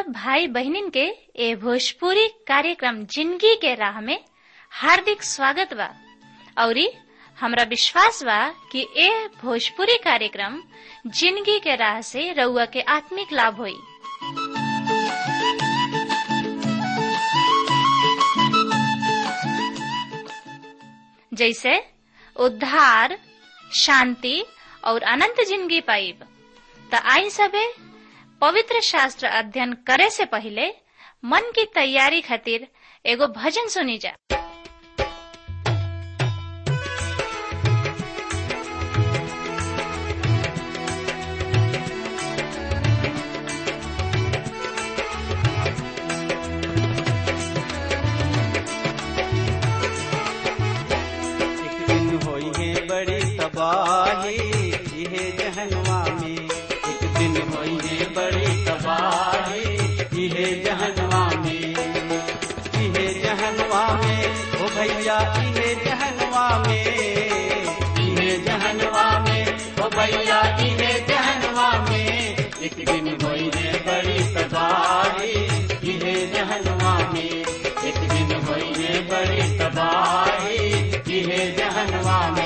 भाई बहनिन के ए भोजपुरी कार्यक्रम जिंदगी के राह में हार्दिक स्वागत बा औरी हमरा विश्वास बा कि ए भोजपुरी कार्यक्रम जिंदगी के राह से रउआ के आत्मिक लाभ होई जैसे उद्धार शांति और अनंत जिंदगी पाइब त आई सबे पवित्र शास्त्र अध्ययन करे से पहले मन की तैयारी खातिर एगो भजन सुनी जा एक दिन होई है बड़ी तबाही इहे जहनवा में एक दिन होई है बड़ी तबाही इहे जहनवा में इहे जहनवा में ओ भैया इहे जहनवा में इहे जहनवा में ओ भैया इहे जहनवा में एक दिन होई है बड़ी तबाही इहे जहनवा में एक दिन होई है बड़ी तबाही इहे जहनवा में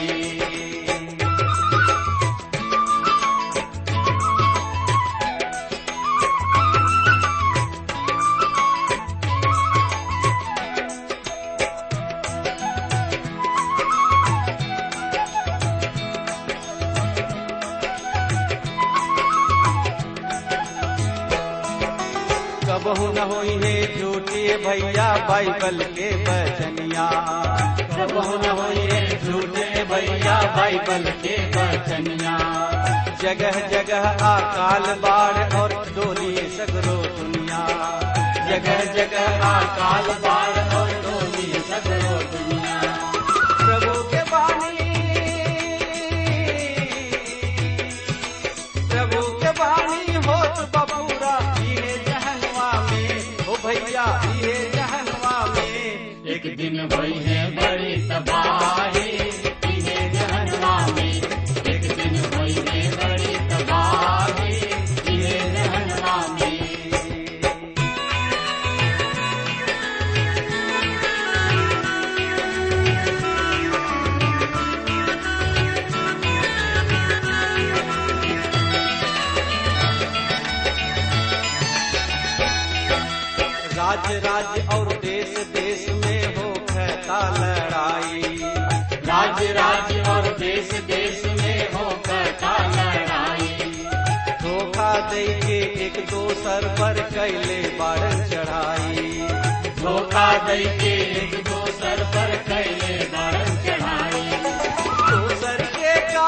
कबहू न होई है झूठे भैया बाइबल के बचनिया कबहू न होई है झूठे भैया बाइबल के बचनिया जगह जगह अकाल बाढ़ और डोली सगरो दुनिया जगह जगह अकाल बाढ़ और डोली सगरो दुनिया प्रभु के बानी प्रभु के बानी होत बबूरा इहे जहनवा में ओ भैया इहे जहनवा में एक दिन होई है बड़ी तबाही इहे जहनवा में एक दिन होई है बड़ी तबाही इहे जहनवा में राज राज्य और देश देश में हो कहता लड़ाई राज राज्य और देश देश में हो कहता लड़ाई धोखा दे के एक दोसर पर कैले बारन चढ़ाई धोखा दे के एक दोसर पर कैले बारन चढ़ाई दोसर के का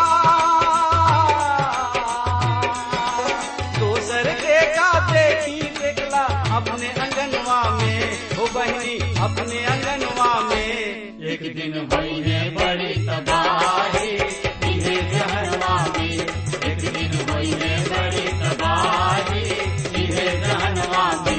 दोसर के का देखी देखला अपने अंगनवा में हो बहनी अपने अंगनवा में एक दिन भई है बड़ी तबाही इहे जहनवा में एक दिन भई है बड़ी तबाही इहे जहनवा में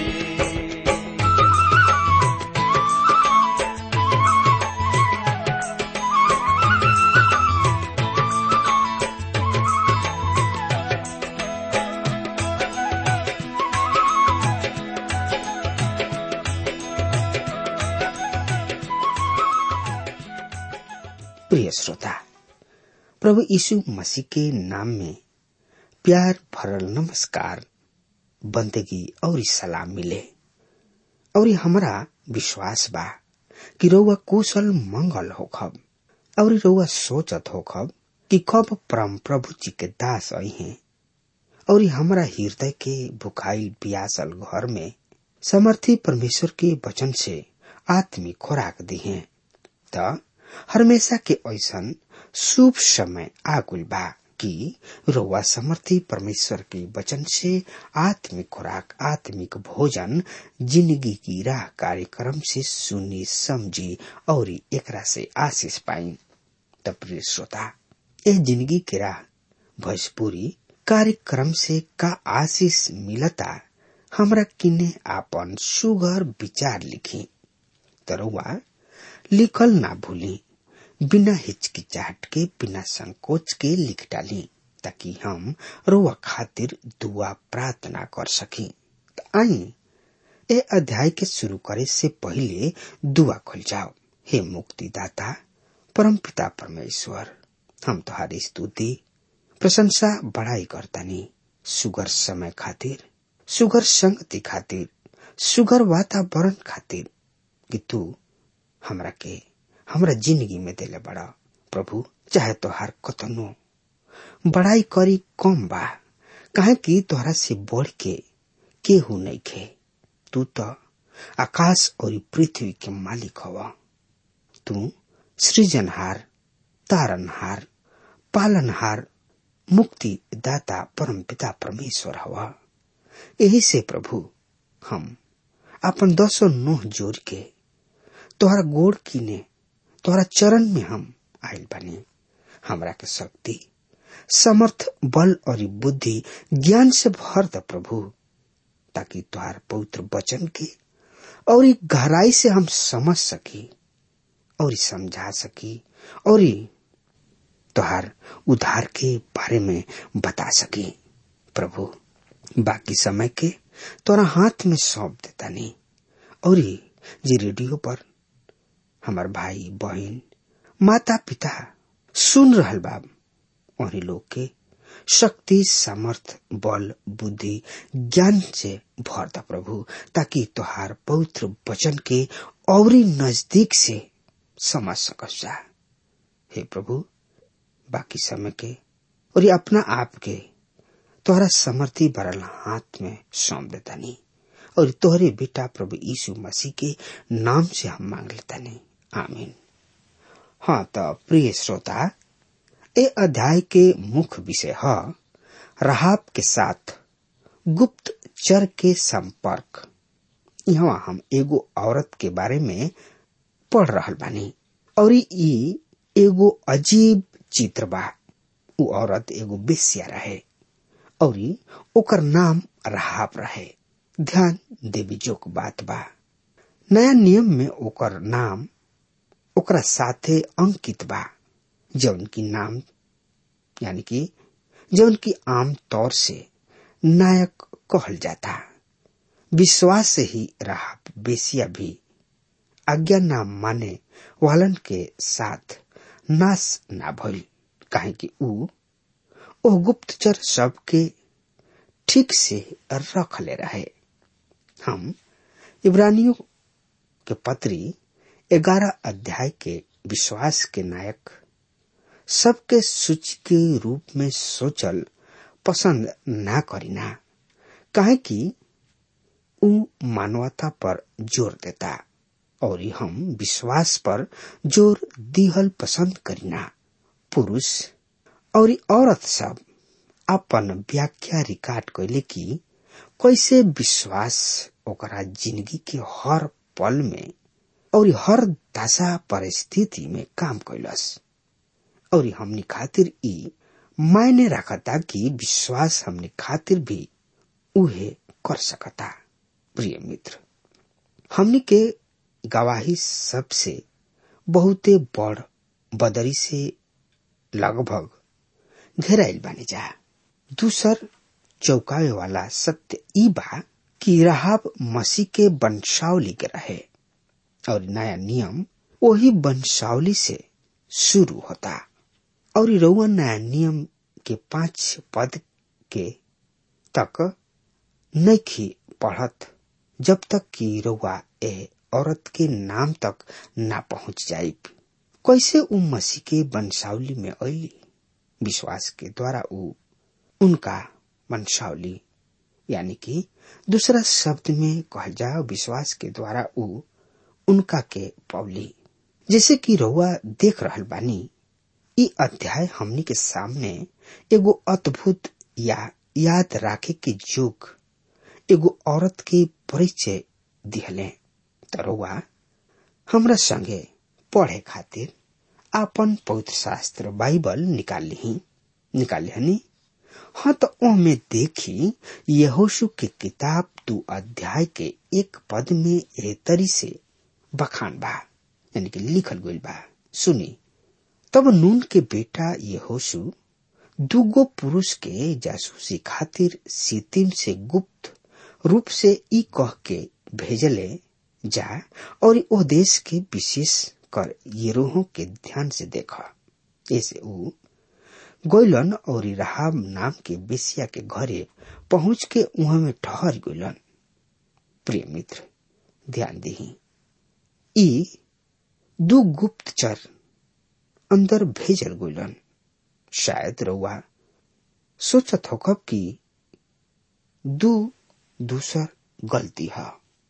प्रिय श्रोता प्रभु यीशु मसीह के नाम में प्यार भरल नमस्कार बंदगी और सलाम मिले और हमरा विश्वास बा कि रउआ कुशल मंगल होखब और रउआ सोचत होखब कि कब परम प्रभु जी के दास आई हैं और हमरा हृदय के भुखाई प्यासल घर में समर्थी परमेश्वर के वचन से आत्मिक खुराक दी हैं त हमेशा के ऐसन शुभ समय आगुल बा कि रउआ समर्थी परमेश्वर के वचन से आत्मिक खुराक आत्मिक भोजन जिंदगी की राह कार्यक्रम से सुनी समझी और एकरा से आशीष पाई त प्रिय श्रोता ए जिंदगी के राह भोजपुरी कार्यक्रम से का आशीष मिलता हमरा किने आपन सुगर विचार लिखी तरुआ लिखल ना भूली बिना हिचकिचाहट के बिना संकोच के लिख डाली ताकि हम रोआ खातिर दुआ प्रार्थना कर सकी आई ए अध्याय के शुरू करे से पहले दुआ खुल जाओ हे मुक्तिदाता परम पिता परमेश्वर हम तुम्हारी स्तुति प्रशंसा बड़ाई करतानी सुगर समय खातिर सुगर संगति खातिर सुगर वातावरण खातिर कि तू हमरा के हमरा जिंदगी में देले बड़ा प्रभु चाहे तोहार कतनो बड़ाई करी कम बा काहे कि तोहरा से बढ़ के केहू नहीं खे तू तो आकाश और पृथ्वी के मालिक हवा तू सृजनहार तारनहार पालनहार मुक्ति दाता परम पिता परमेश्वर हवा यही से प्रभु हम अपन दसो नोह जोड़ के तोहरा गोड़ कीने तोहरा चरण में हम आयल बने हमरा के शक्ति समर्थ बल और बुद्धि ज्ञान से भर द प्रभु ताकि तुहार पवित्र वचन के और गहराई से हम समझ सकी और समझा सकी और तुहार उधार के बारे में बता सकी प्रभु बाकी समय के तोरा हाथ में सौंप देता नहीं और जी रेडियो पर हमार भाई बहन माता पिता सुन रहल बाब और लोग के शक्ति सामर्थ बल बुद्धि ज्ञान से भर द प्रभु ताकि तुहार पवित्र वचन के और नजदीक से समझ सकस जा हे प्रभु बाकी समय के और अपना आप के तोहरा समर्थी भरल हाथ में सौंप देता नहीं और तोहरे बेटा प्रभु यीशु मसीह के नाम से हम मांग लेता नहीं आमीन हाँ तो प्रिय श्रोता ए अध्याय के मुख्य विषय है रहाब के साथ गुप्त चर के संपर्क यहाँ हम एगो औरत के बारे में पढ़ रहल बानी और ई एगो अजीब चित्र बा उ औरत एगो बेसिया रहे और ओकर नाम रहाब रहे ध्यान देवी जोक बात बा नया नियम में ओकर नाम ओकरा साथे अंकित बा जौन की नाम यानी कि जौन की आम तौर से नायक कहल जाता विश्वास से ही रहा बेसिया भी आज्ञा ना माने वालन के साथ नाश ना भइल काहे कि ऊ ओ गुप्तचर सबके ठीक से रख ले रहे हम इब्रानियों के पत्री ग्यारह अध्याय के विश्वास के नायक सबके सूची के रूप में सोचल पसंद ना करीना काहे कि ऊ मानवता पर जोर देता और हम विश्वास पर जोर दिहल पसंद करीना पुरुष और औरत सब अपन व्याख्या रिकॉर्ड कैले कि कैसे विश्वास ओकरा जिंदगी के हर पल में और हर दशा परिस्थिति में काम कैलस और हमनी खातिर ई मायने रखता कि विश्वास हमनी खातिर भी उहे कर सकता प्रिय मित्र हमनी के गवाही सबसे बहुते बड़ बदरी से लगभग घेराइल बानी जा दूसर चौकावे वाला सत्य ई बा कि राहब मसीह के वंशावली के रहे और नया नियम वही वंशावली से शुरू होता और रउआ नया नियम के पांच पद के तक नखी पढ़त जब तक कि रउआ ए औरत के नाम तक ना पहुंच जाये कैसे उ मसीह के वंशावली में अली विश्वास के द्वारा उ उनका वंशावली यानी कि दूसरा शब्द में कह जाओ विश्वास के द्वारा उ उनका के पौली जैसे कि रउआ देख रहल बानी ई अध्याय हमनी के सामने एगो अद्भुत या याद राखे के जोग एगो औरत के परिचय दिहले त रउआ हमरा संगे पढ़े खातिर आपन पवित्र शास्त्र बाइबल निकाल ली निकाल लिहनी हाँ तो ओमे देखी यहोशु के किताब दू अध्याय के एक पद में ए तरी से बखान बा यानी कि लिखल गइल बा सुनी तब नून के बेटा यहोशु दूगो पुरुष के जासूसी खातिर सितिम से गुप्त रूप से ई कह के भेजले जा और ओ देश के विशेष कर येरोहो के ध्यान से देखा ऐसे ऊ गोइलन और राहाब नाम के बेसिया के घरे पहुंच के उहा में ठहर गोइलन प्रिय मित्र ध्यान दही ई दू गुप्तचर अंदर भेजल गोइलन शायद रउआ सोचत होकब कि दू दूसर गलती है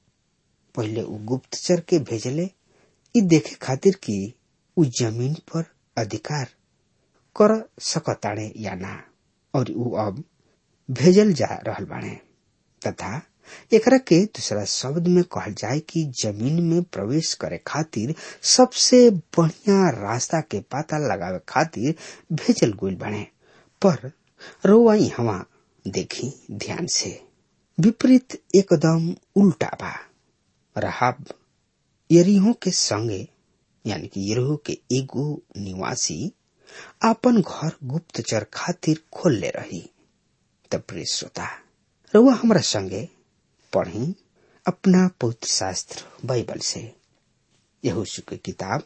पहले उ गुप्तचर के भेजले ई देखे खातिर कि उ जमीन पर अधिकार कर सकताड़े या ना और उ अब भेजल जा रहल बाड़े तथा एकरा के दूसरा शब्द में कहल जाए कि जमीन में प्रवेश करे खातिर सबसे बढ़िया रास्ता के पता लगावे खातिर भेजल गइल बाड़े पर रोआ हवा देखी ध्यान से विपरीत एकदम उल्टा बा रहाब यरीहो के संगे यानी कि यरीहो के एगो निवासी आपन घर गुप्तचर खातिर खोल ले रही तब प्रिय श्रोता रउआ हमरा संगे पढ़ी अपना पवित्र शास्त्र बाइबल से यहोशू के किताब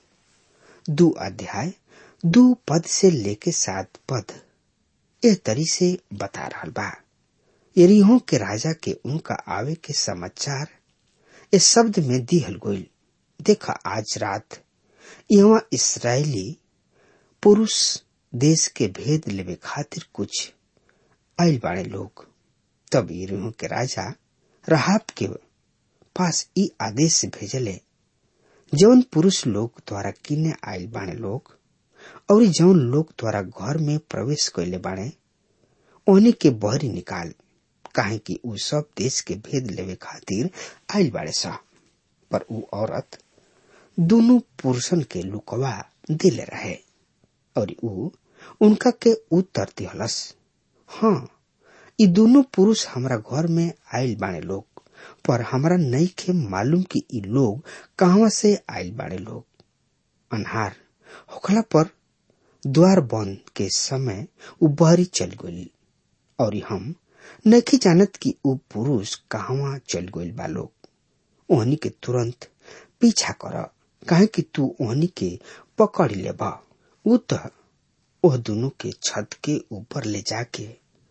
दो अध्याय दो पद से लेके सात पद ए तरी से बता रहा बा यरीहो के राजा के उनका आवे के समाचार इस शब्द में दिहल गोइल देखा आज रात यहाँ इसराइली पुरुष देश के भेद लेवे खातिर कुछ आयल बाड़े लोग तब यरीहो के राजा रहाब के पास ई आदेश भेजले जौन पुरुष लोग द्वारा किने आयल बाणे लोग और जौन लोग द्वारा घर में प्रवेश कैले बाणे ओहनी के बहरी निकाल काहे कि उ सब देश के भेद लेवे खातिर आयल बाड़े सा पर उ औरत दोनों पुरुषन के लुकवा दिले रहे और उ उनका के उत्तर दिहलस हाँ ई दोनों पुरुष हमरा घर में आयल बाणे लोग पर हमरा नहीं के मालूम कि ई लोग कहवा से आयल बाड़े लोग अनहार होखला पर द्वार बंद के समय उ बहरी चल गई और हम नहीं जानत कि उ पुरुष कहवा चल गईल बा लोग ओहनी के तुरंत पीछा कर काहे कि तू ओहनी के पकड़ ले बा उ त ओह दोनों के छत के ऊपर ले जाके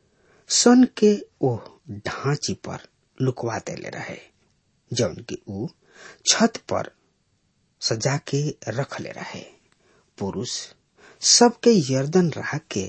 सन के ओह ढांची पर लुकवा देले रहे जौन की उ छत पर सजा के रख ले रहे पुरुष सबके यर्दन रह के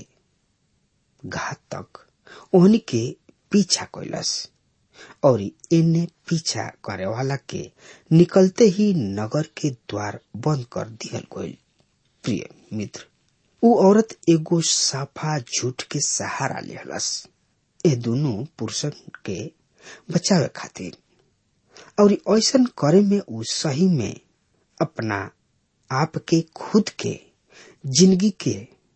घात तक ओहनी के पीछा कैलस और इन्हें पीछा करे वाला के निकलते ही नगर के द्वार बंद कर दिहल गईल प्रिय मित्र उ औरत एगो साफा झूठ के सहारा लेहलस ए दोनों पुरुषन के बचावे खातिर और ऐसन करे में उ सही में अपना आप के खुद के जिंदगी के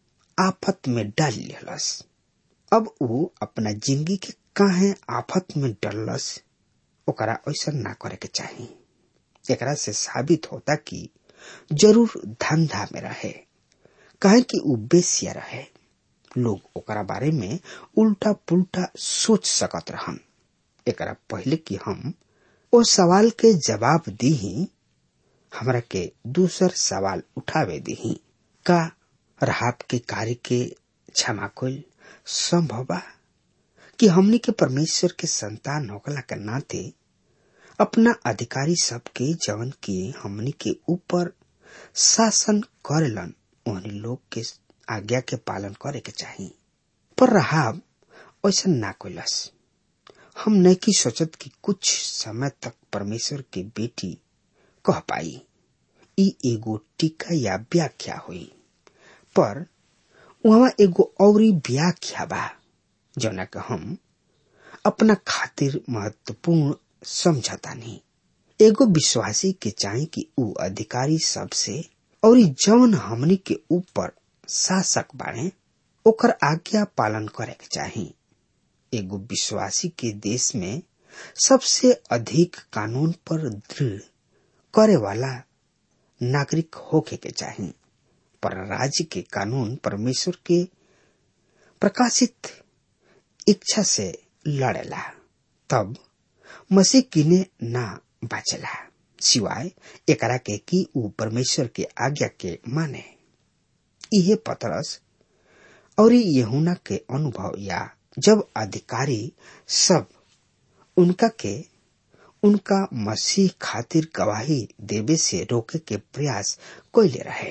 आफत में डाल लेहलस अब उ अपना जिंदगी के काहे आफत में डलस ओकरा ऐसा ना करे के चाही एकरा से साबित होता कि जरूर धंधा में रहे काहे कि उ बेसिया रहे लोग ओकरा बारे में उल्टा पुल्टा सोच सकत रहन एकरा पहले कि हम ओ सवाल के जवाब दी हमरा के दूसर सवाल उठावे दी का रहाब के कार्य के क्षमा कोल संभव बा कि हमनी के परमेश्वर के संतान होकला के नाते अपना अधिकारी सबके जवन के हमनी के ऊपर शासन करेलन ओहनी लोग के आज्ञा के पालन करे के चाही पर रहाब ऐसा ना कोलस हम नहीं की सोचत कि कुछ समय तक परमेश्वर के बेटी कह पाई ई एगो टीका या व्याख्या हुई पर वहां एगो औरी व्याख्या बा जौना के हम अपना खातिर महत्वपूर्ण समझता नहीं एगो विश्वासी के चाहे कि उ अधिकारी सबसे और जौन हमनी के ऊपर शासक बाड़े ओकर आज्ञा पालन करे के चाही एगो विश्वासी के देश में सबसे अधिक कानून पर दृढ़ करे वाला नागरिक होके के चाही पर राज्य के कानून परमेश्वर के प्रकाशित इच्छा से लड़ेला तब मसीह किने ना बाचला सिवाय एकरा के कि ऊ परमेश्वर के आज्ञा के माने इहे पतरस और यहुना के अनुभव या जब अधिकारी सब उनका के उनका मसीह खातिर गवाही देवे से रोके के प्रयास कैले रहे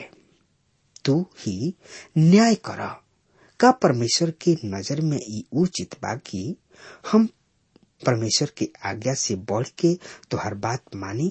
तू ही न्याय कर का परमेश्वर की नजर में ई उचित बा कि हम परमेश्वर की आज्ञा से बढ़ के तुहार बात मानी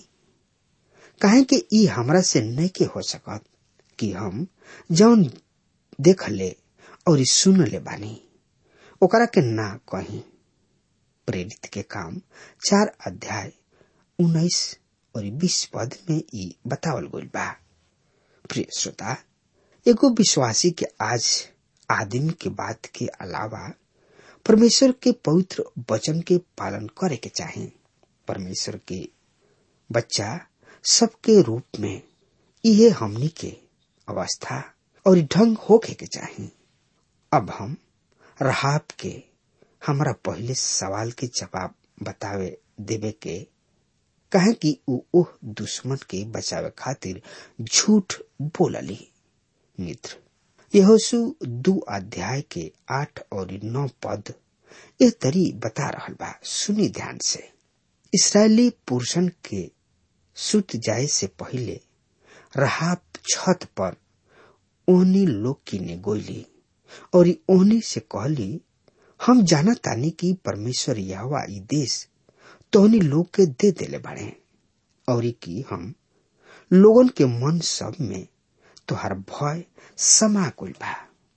काहे कि ई हमरा से नहीं के हो सकत कि हम जौन देख ले और सुन ले बानी ओकरा के ना कही प्रेरित के काम चार अध्याय उन्नीस और बीस पद में ई बतावल गइल बा प्रिय श्रोता एगो विश्वासी के आज आदमी के बात के अलावा परमेश्वर के पवित्र वचन के पालन करे के चाहे परमेश्वर के बच्चा सबके रूप में इहे हमनी के अवस्था और ढंग होके के चाही अब हम रहाब के हमरा पहले सवाल के जवाब बतावे देवे के कहे कि ऊ ओह दुश्मन के बचावे खातिर झूठ बोलली मित्र यहोसु दू अध्याय के आठ और नौ पद ए तरी बता रहल बा सुनी ध्यान से इसराइली पुरुषन के सुत जाए से पहले रहाब छत पर ओहनी लोग की ने गोली और ओहनी से कहली हम जाना तानी कि परमेश्वर यहवा ई देश तोहनी लोग के दे देले बाड़े और कि हम लोगन के मन सब में तोहर भय समा गइल बा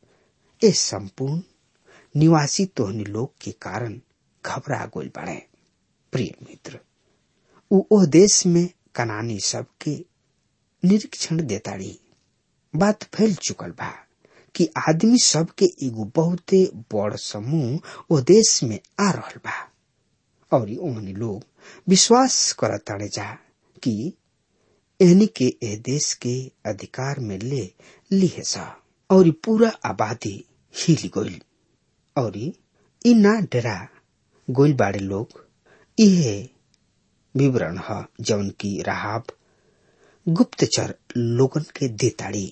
ए संपूर्ण निवासी तोहनी लोग के कारण घबरा गइल बाड़े प्रिय मित्र उ ओह देश में कनानी सब के निरीक्षण देताड़ी बात फैल चुकल बा कि आदमी सब के एगो बहुते बड़ समूह ओ देश में आ रहल बा और ओहनी लोग विश्वास करताड़े जा कि एहनी के ए देश के अधिकार में ले लिहे सा और पूरा आबादी हिल गइल और इ ना डरा गोइल बाड़े लोग इहे विवरण ह जौन की राहाब गुप्तचर लोगन के देताड़ी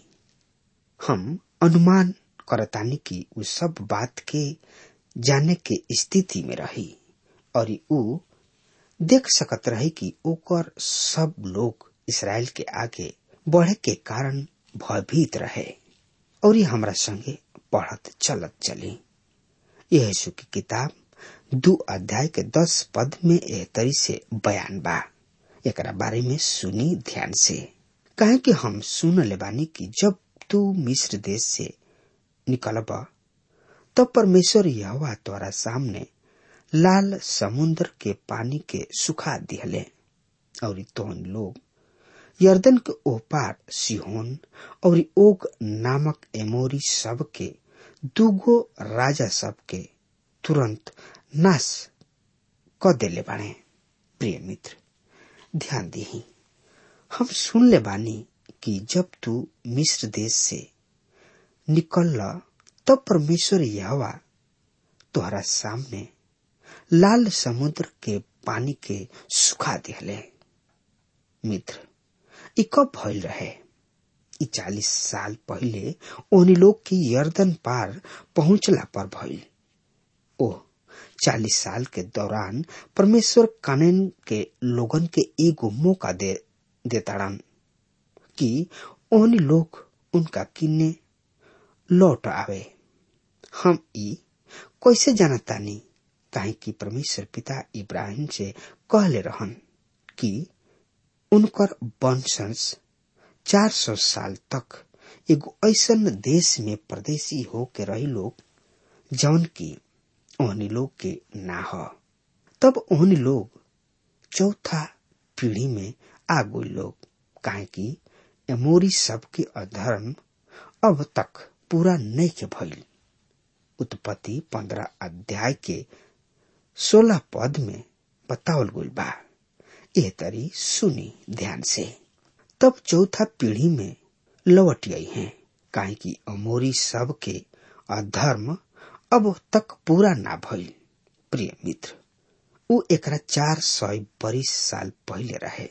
हम अनुमान करतानी कि उ सब बात के जाने के स्थिति में रही और उ देख सकत रही कि ओकर सब लोग इसराइल के आगे बढ़े के कारण भयभीत रहे और ये हमरा संगे पढ़त चलत चली यीशु की किताब दू अध्याय के दस पद में एह तरी से बयान बा एकरा बारे में सुनी ध्यान से कहे कि हम सुन ले बानी कि जब तू मिस्र देश से निकलब तब परमेश्वर यहोवा तोरा सामने लाल समुद्र के पानी के सुखा दिहले और तोहन लोग यर्दन के ओह पार सिहोन और ओग नामक एमोरी सब के दूगो राजा सब के तुरंत नाश क देले बाणे प्रिय मित्र ध्यान दही हम सुन ले बानी कि जब तू मिस्र देश से निकल तब परमेश्वर यहवा तोहरा सामने लाल समुद्र के पानी के सुखा दिहले मित्र इ कब भइल रहे इ चालीस साल पहिले ओहनी लोग की यर्दन पार पहुंचला पर भइल ओह चालीस साल के दौरान परमेश्वर कानून के लोगन के एगो मौका दे देताड़न कि ओहनी लोग उनका किन्ने लौट आवे हम ई कैसे जानतानी काहे कि परमेश्वर पिता इब्राहिम से कहले रहन कि उनकर वंशंश चार सौ साल तक एगो ऐसन देश में परदेशी हो के रही लोग जौन की ओहनी लोग के ना हो तब ओहनी लोग चौथा पीढ़ी में आ गई लोग काहे कि एमोरी सबके अधर्म अब तक पूरा नहीं के भइल उत्पत्ति पंद्रह अध्याय के सोलह पद में बतावल गइल बा एह तरी सुनी ध्यान से तब चौथा पीढ़ी में लौट गई हैं काहे कि अमोरी सब के अधर्म अब तक पूरा ना भइल प्रिय मित्र उ एकरा चार सौ बरिस साल पहले रहे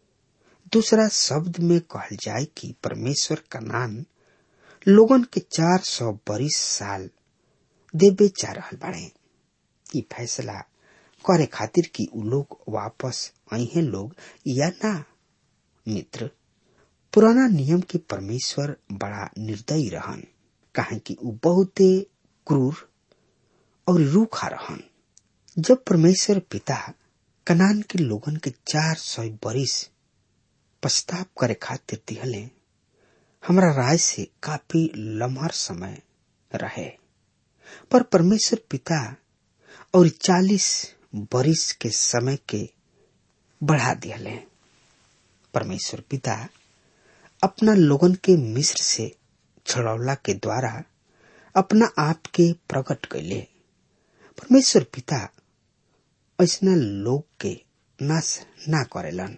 दूसरा शब्द में कहल जाए कि परमेश्वर कनान लोगन के चार सौ बरिस साल देवे जा रहल बाड़े ई फैसला करे खातिर कि उ लोग वापस अहे लोग या ना मित्र पुराना नियम के परमेश्वर बड़ा निर्दयी रहन काहे कि उ बहुते क्रूर और रूखा रहन जब परमेश्वर पिता कनान के लोगन के चार सौ बरिस पछताप करे खातिर दिहले हमरा राय से काफी लम्हर समय रहे पर परमेश्वर पिता और चालीस बरिस के समय के बढ़ा दिहले परमेश्वर पिता अपना लोगन के मिस्र से छड़ौला के द्वारा अपना आप के प्रकट कैले परमेश्वर पिता ऐसा लोग के नाश ना करेलन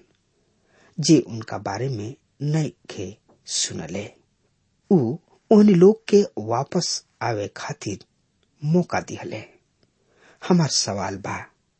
जे उनका बारे में नहीं खे सुनले उ उन लोग के वापस आवे खातिर मौका दिहले हमार सवाल बा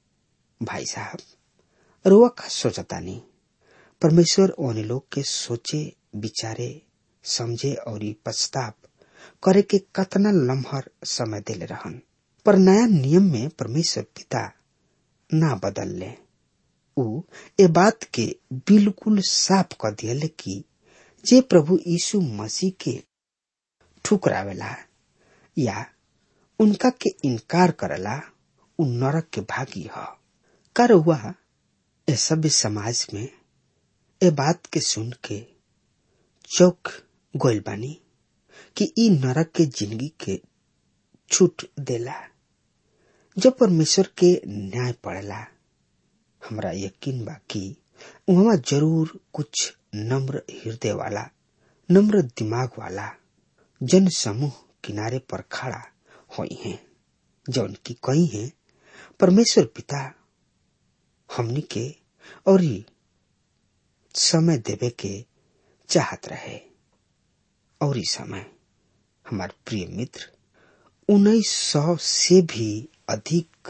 भाई साहब रुआ का सोचतानी परमेश्वर उन लोग के सोचे विचारे समझे और पछताप करे के कतना लम्हर समय दिले रहन पर नया नियम में परमेश्वर पिता ना बदल ले उ ए बात के बिल्कुल साफ कर दिया कि जे प्रभु यीशु मसीह के ठुकरावेला या उनका के इनकार करला उ नरक के भागी ह कर हुआ ए सभ्य समाज में ए बात के सुन के चौक गोल बानी कि ई नरक के जिंदगी के छूट देला जब परमेश्वर के न्याय पड़ेला हमरा यकीन बा कि वहां जरूर कुछ नम्र हृदय वाला नम्र दिमाग वाला जन समूह किनारे पर खड़ा हुई हैं जौन की कई हैं परमेश्वर पिता हमनी के और समय देवे के चाहत रहे और समय हमार प्रिय मित्र उन्नीस सौ से भी अधिक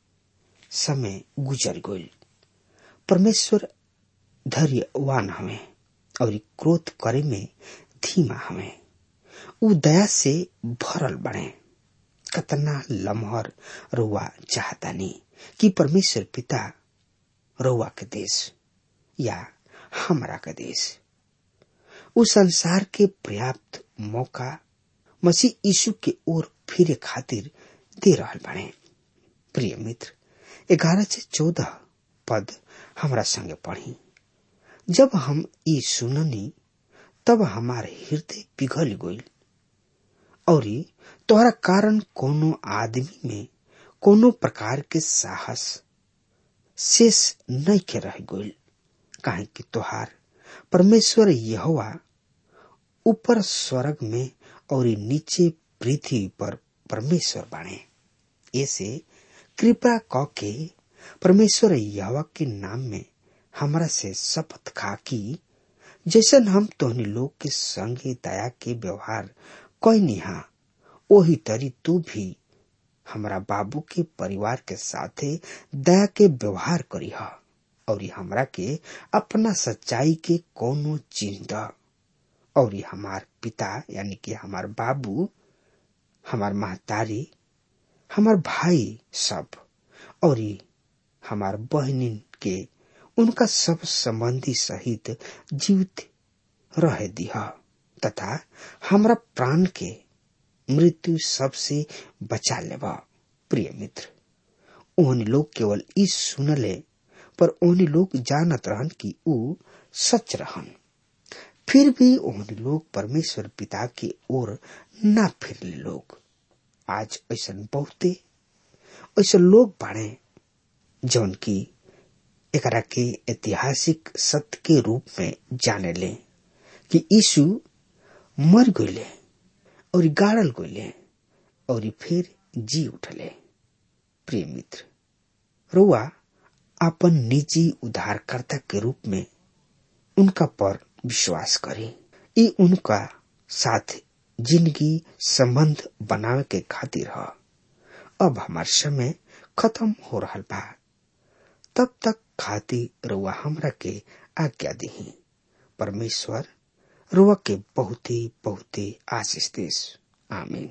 समय गुजर गई परमेश्वर धैर्यवान हमें और क्रोध करे में धीमा हमें उ दया से भरल बने कतना लम्हर रुआ चाहतानी कि परमेश्वर पिता रुआ के देश या हमारा का देश उस संसार के पर्याप्त मौका मसीह यीशु के ओर फिरे खातिर दे रहल बने प्रिय मित्र ग्यारह से चौदह पद हमरा संगे पढ़ी जब हम ई सुननी तब हमारे हृदय पिघल गई और तोहरा कारण कोनो आदमी में कोनो प्रकार के साहस शेष नहीं के रह गई काहे कि तोहार परमेश्वर यहोवा ऊपर स्वर्ग में और नीचे पृथ्वी पर परमेश्वर बाणे ऐसे कृपा क के परमेश्वर यहोवा के नाम में हमरा से शपथ खा कि जैसन हम तोहनी लोग के संगे दया के व्यवहार कोई निहा वही तरी तू भी हमरा बाबू के परिवार के साथे दया के व्यवहार करी हा और हमरा के अपना सच्चाई के कोनो चिन्ह द और हमार पिता यानी कि हमार बाबू हमार महतारी हमार भाई सब और हमार बहनिन के उनका सब संबंधी सहित जीवित रह दिया तथा हमरा प्राण के मृत्यु सबसे बचा लेबा प्रिय मित्र ओहनी लोग केवल ई सुनले पर ओहनी लोग जानत रहन कि ऊ सच रहन फिर भी ओहनी लोग परमेश्वर पिता की ओर ना फिरले लोग आज ऐसा बहुते ऐसा लोग बाड़े जौन की एकरा के ऐतिहासिक सत्य के रूप में जाने ले कि यीशु मर गईले और गाड़ल गईले और फिर जी उठले प्रिय मित्र रुआ अपन निजी उद्धारकर्ता के रूप में उनका पर विश्वास करे ये उनका साथ जिंदगी संबंध बनावे के खातिर ह अब हमार समय खत्म हो रहा बा तब तक खाती रुआ हमरा के आज्ञा दी परमेश्वर रुआ के बहुत ही बहुत ही आशीष देश आमीन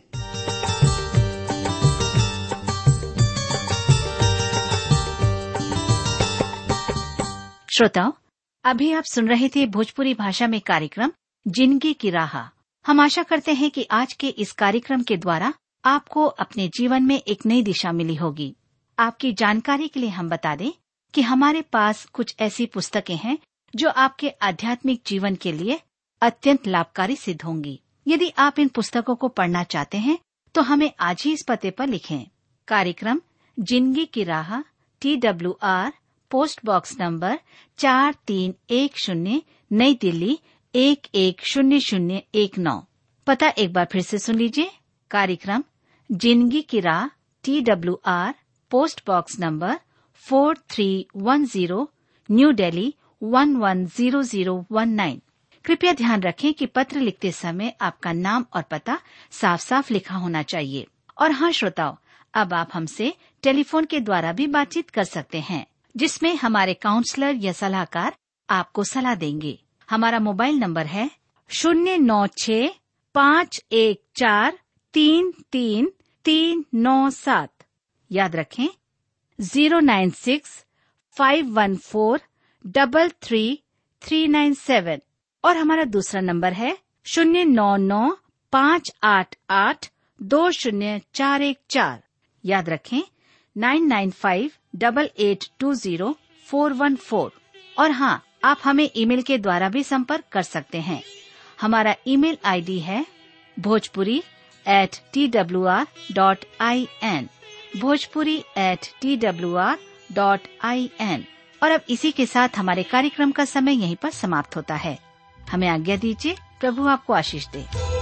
श्रोताओं अभी आप सुन रहे थे भोजपुरी भाषा में कार्यक्रम जिंदगी की राह हम आशा करते हैं कि आज के इस कार्यक्रम के द्वारा आपको अपने जीवन में एक नई दिशा मिली होगी आपकी जानकारी के लिए हम बता दें कि हमारे पास कुछ ऐसी पुस्तकें हैं जो आपके आध्यात्मिक जीवन के लिए अत्यंत लाभकारी सिद्ध होंगी यदि आप इन पुस्तकों को पढ़ना चाहते हैं तो हमें आज ही इस पते पर लिखें कार्यक्रम जिंदगी की राह T W R post box number चार तीन एक शून्य नई दिल्ली एक एक शून्य शून्य एक नौ पता एक बार फिर से सुन लीजिए कार्यक्रम जिंदगी की राह T W R post box number four three one zero new Delhi one one zero zero one nine कृपया ध्यान रखें कि पत्र लिखते समय आपका नाम और पता साफ साफ लिखा होना चाहिए और हाँ श्रोताओं अब आप हमसे टेलीफोन के द्वारा भी बातचीत कर सकते हैं जिसमें हमारे काउंसलर या सलाहकार आपको सलाह देंगे हमारा मोबाइल नंबर है शून्य नौ छ पाँच एक चार तीन तीन तीन नौ सात याद रखें zero nine six five one four double three three nine seven और हमारा दूसरा नंबर है शून्य नौ नौ पाँच आठ आठ दो शून्य चार एक चार याद रखें nine nine five double eight two zero four one four और हाँ आप हमें ईमेल के द्वारा भी संपर्क कर सकते हैं हमारा ईमेल आईडी है Bhojpuri at T W R dot I N Bhojpuri at T W R dot I N और अब इसी के साथ हमारे कार्यक्रम का समय यहीं पर समाप्त होता है हमें आज्ञा दीजिए प्रभु आपको आशीष दे